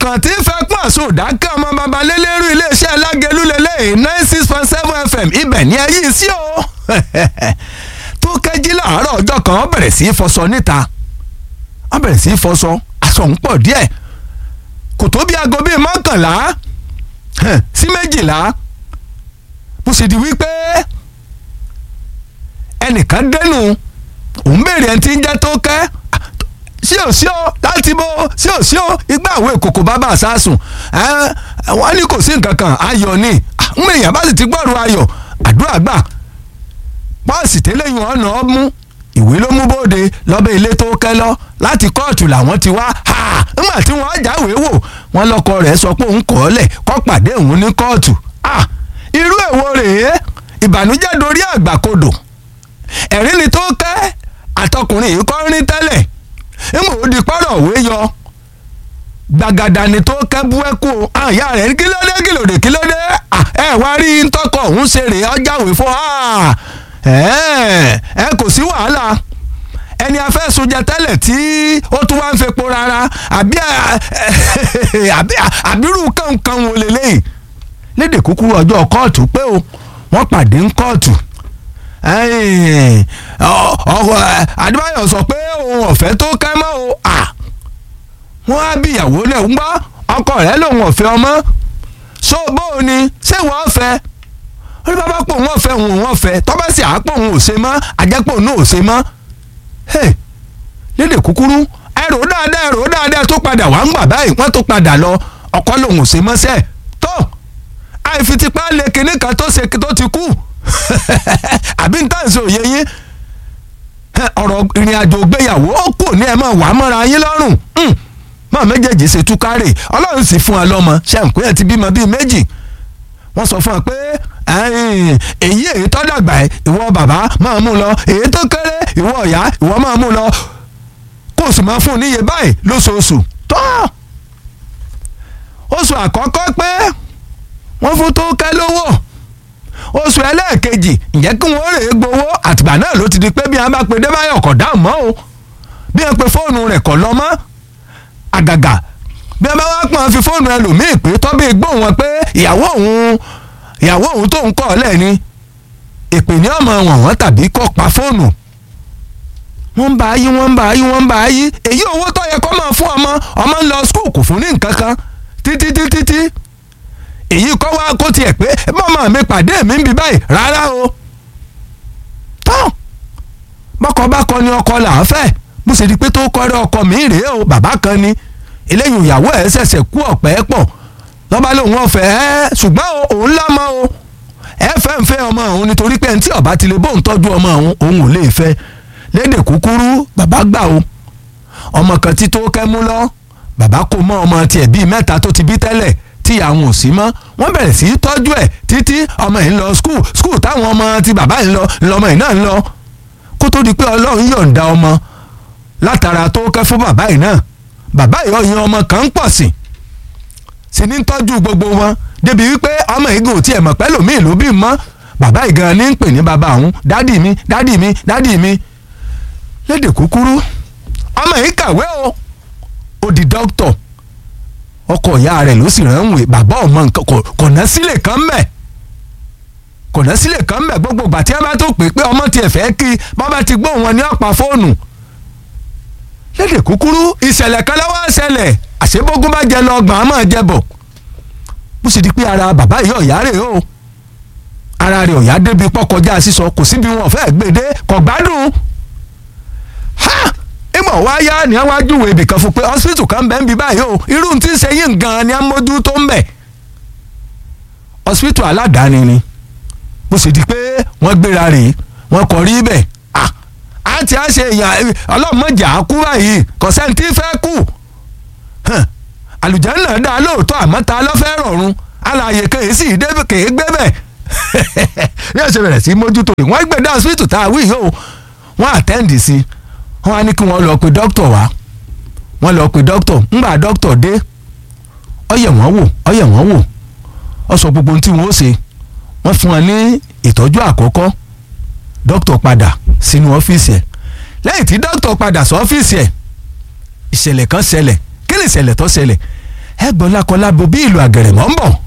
ọkàn tí fẹ́ pọ̀ sódà kí ọmọ baba lélẹ́rú iléeṣẹ́ alágẹ̀lú lélẹ́yìn nine six point seven fm ibẹ̀ ní ẹyí sí o tó kẹ́jí láàárọ̀ ọjọ́ kan wọ́n bẹ̀rẹ̀ sí í fọṣọ níta wọ́n bẹ̀rẹ̀ sí í fọṣọ aṣọ ń pọ̀ díẹ̀ kò tó bí aago bíi mọ́kànlá sí méjìlá bó ṣe di wípé ẹnìkan dẹnu òun béèrè ẹni tí ń jẹ́ tó kẹ́ sí ò sí o láti bó sí ò sí o igbá àwọn èkókò bàbá àsásùn wọ́n ní kò sí nǹkan kan ayọ̀ ni ń èèyàn bá sì ti gbọ́rù ayọ̀ àdúrà gbà pọ́ọ̀sì tẹ́lẹ̀yìn ọ̀nà ọ̀mú ìwé ló mú bóde lọ́bẹ̀ ilé tó kẹ́ lọ láti kóòtù làwọn ti wá nígbà tí wọ́n jáwèé wò wọ́n lọ́kọ rẹ̀ sọ pé òun kọ́ ọ́ lẹ̀ kọ́ pàdé òun ní kóòtù irú èwo rèé ìbànújẹ́ dorí àgbàkodò ẹ̀rín ni tó kẹ́ àtọkùnrin yìí kọ́ rí tẹ́lẹ̀ nígbà ó di pọ́rọ̀ òwe yọ gbàgàdà ni tó kẹ́ bú ẹ́kú àyà rẹ̀ kí ló dé kí ló dé kí ló dé ẹ wá rí ntọ́kọ̀ òun ṣe rèé ọjàwé fún ẹ kò sí wàhálà ẹni afẹ́sùn jẹ tẹ́lẹ̀ tí ó tún wá ń fepo rárá àbí àbírú kankan wò lélẹ́yìn lédè kúkúrú ọjọ́ kóòtù pé o wọ́n pàdé ń kóòtù Adébáyọ̀ sọ pé òun ọ̀fẹ́ tó kẹ́ mọ́ o wọ́n á bí ìyàwó lẹ̀ ń gbọ́ ọkọ rẹ̀ lòun ọ̀fẹ́ ọmọ so bóun ni ṣé wọ́n fẹ́ ó ní bàbá pò wọ́n fẹ́ òun wọ́n fẹ́ tọ́bẹ̀ sì àápò òun ò ṣe mọ́ àjẹpọ̀ òun ò ṣe mọ́ lédè kúkúrú ẹrù dáadáa ẹrù dáadáa tó padà wá ń gbà báyìí wọ́n tó padà lọ ọkọ lòun ò ṣe mọ́ sẹ́ẹ̀ tó àìfitipá lè kinní kan tó ṣe tó ti kú àbí n tàn sí òye yín ọ̀rọ̀ ìrìn àjò gbéyàwó ó kò ní ẹ máa wà mọ́ra yín lọ́rùn mọ́ méjèèjì ṣe túkárè ọlọ́run sì fún wa lọ́mọ ṣẹ́ǹkú ẹ̀ ti bímọ bíi méjì wọ́n sọ fún wa pé èyí èyí tó dàgbà ẹ̀ ìwọ bàbá máa mú lọ èyí tó kéré ìwọ ọ̀yá ìwọ máa mú lọ kó o sì máa fún un níye báyìí lóṣooṣù tó oṣù àkọ́kọ́ pé wọ́n fún tó kẹ́ lówó oṣù ẹlẹ́ẹ̀kejì ǹjẹ́ kí wọ́n rèé gbowó àtìgbà náà ló ti di pé bí wọ́n bá pe débáyọ̀ kọ̀ dáhùn mọ́ o bí wọ́n pe fóònù rẹ̀ kọ̀ lọ mọ́ àgàgà bí wọ́n bá wá pọ́n fi fóònù ẹlòmíì pé tọ́bí gbóhùn wọn pé ìyàwó òun ìyàwó òun tó ń kọ́ ọ lẹ́ni èpè ní ọmọ wọn wọn tàbí kọ́ pa fóònù wọ́n ń bá yí wọ́n ń bá yí wọ́n ń bá yí èyí owó tó yẹ kó máa fún ọmọ ọmọ ń lọ skul kò fún ní nǹkan kan títí títí tí èyí kọ́ wá kó tiẹ̀ pé mọ́mọ́ mi pàdé mi ń bi báyìí rárá o tán bọ́kọ bá kọ ni ọkọ là á fẹ́ bó ṣe di pé tó kọ́rẹ́ ọkọ mi rèé o bàbá kan ni eléyìí ìyàwó ẹ̀ ṣẹ̀ṣẹ̀ kú ọ̀pẹ́ pọ̀ lọ́ba lòun ọ̀fẹ́ ẹ́ ṣùgbọ́n òun lámọ́ o ẹ fẹ́ ń fẹ́ ọmọ òun nítorí pé ntí ọba ti lè bóun tọ́jú ọmọ òun òun ò lè fẹ́ lédè kúkúrú bàbá gbà o ọmọ kan tí tó kẹ́ mú lọ bàbá kò mọ ọmọ tiẹ̀ bíi mẹ́ta tó ti bí tẹ́lẹ̀ tí àwọn ò sí mọ́ wọ́n bẹ̀rẹ̀ sí í tọ́jú ẹ̀ títí ọmọ yìí ń lọ skul skul táwọn ọmọ ti bàbá yìí ń lọ ńlọmọ yìí náà ń lọ kó tó di pé ọlọ́run yọ̀ǹda ọmọ látara tó kẹ́ fún bàbá yìí náà bàbá yìí ọyàn ọmọ kan ń pọ̀ sí sì ní tọ́jú gbogbo wọn débi wípé ọmọ yìí gò tiẹ̀ mọ̀ pẹ́lú mi ìlú bí mọ́ bàbá yìí gan ní ń pè ní bàbá òun dádì mi dádì mi dádì mi lédè kúkúrú ọmọ yìí kàwé o ó di dókítọ̀ ọkọ ìyá rẹ̀ ló sì ránwé bàbá ọmọ nǹkan kò ná sílẹ̀ kan mẹ́ kò ná sílẹ̀ kan mẹ́ gbogbo ìgbà tí wọ́n bá tó pè pé ọmọ tiẹ̀ fẹ́ kí bàbá ti gbóhùn wọn ní ọ̀pá fóònù lédè kúkúrú ìṣẹ̀lẹ̀ kan lọ́wọ́ ṣẹlẹ̀ àṣebógún bá jẹ lọ ọgbọ̀n á máa jẹ bọ̀ bó sì di pé ara bàbá yìí ọ̀yá rè o ara rẹ̀ ọ̀yá débi pọ́kọjá sísọ kò síbi wọn fẹ́ gbèdé kò gbádùn ha ìmọ̀ wá yá ni wọ́n á júwèé ibìkan fún pé hospital kan bẹ́ẹ̀ ń bí báyìí o irú tí ń ṣe yín gan-an ni a mójú tó ń bẹ̀ hospital aládàáni ni bó sì di pé wọ́n gbéra rèé wọ́n kọ̀ rí bẹ́ẹ̀ ah a ti á ṣe èèyàn ọlọ́mọjà kú báyìí kò sẹ́ni tí fẹ́ kú àlùjánnà dá lóòótọ́ àmọ́ ta ló fẹ́ rọ̀run alààyè kèé sì dé kèé gbé bẹ̀ bí wọ́n ṣe bẹ̀rẹ̀ sí mójútó rẹ̀ wọ́n gbé dá hospital tá a wí yìí o wọ́n àtẹ́ǹdì sí wọ́n á ní kí wọ́n lọ pe dókítà wá wọ́n lọ pe dókítà ńgbà dókítà dé ó yẹ̀ wọ́n wò ó yẹ̀ wọ́n wò ó sọ gbogbo ohun tí wọ́n ó ṣe wọ́n fún wọn ní ìtọ́jú àkọ́kọ́ dókítà padà sínú ọ́fíìsì ẹ̀ lẹ́yìn tí dókítà padà sí ọ́fíìsì ẹ̀ ìṣẹ̀lẹ̀ kan ṣẹlẹ̀ kí ni ìṣẹ̀lẹ̀ tó ṣẹlẹ̀ ẹ gbọ́ lákọlábo bí ìlú àgẹ̀rẹ̀mọ́ ń bọ̀